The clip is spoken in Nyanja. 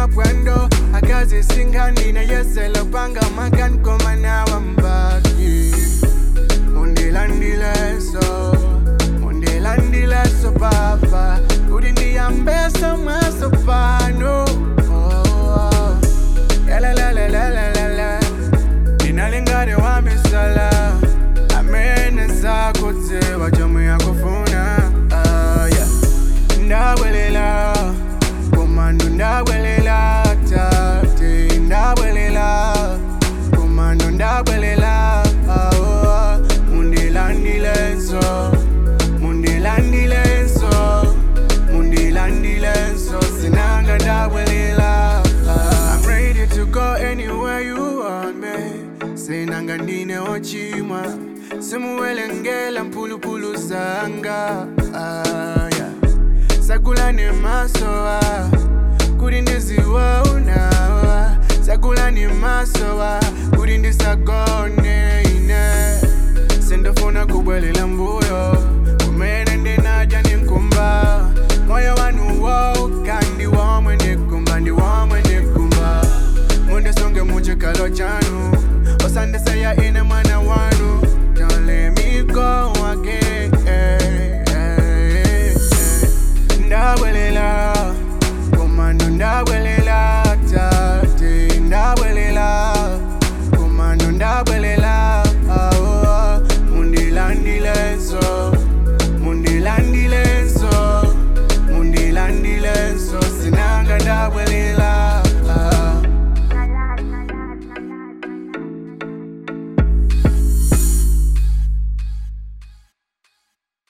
mapwendo akazi singanina yeselo panga makan komanawa mbaki undilandileso undilandileso papa kuti ndiyambesa mwaso pano oh. Yalalalalala. ndinalingane wamisala amene sakutsewa chomwe yakufuna ah, yeah. ndabwelela komando ndabwelela tate ndabwelela komando ndabwelela ah, oh, mundilandilenso mundilandilenso mundilandilenso sinanga ndabwelela ah. I'm ready to go anywhere you want me sinanga ndine ochimwa simuwelengela mphulupulu zanga ah, yeah. sakulani masowa kuti ndiziwa unawa sakulani masowa kuti ndisagone ine sindofuna kubwelela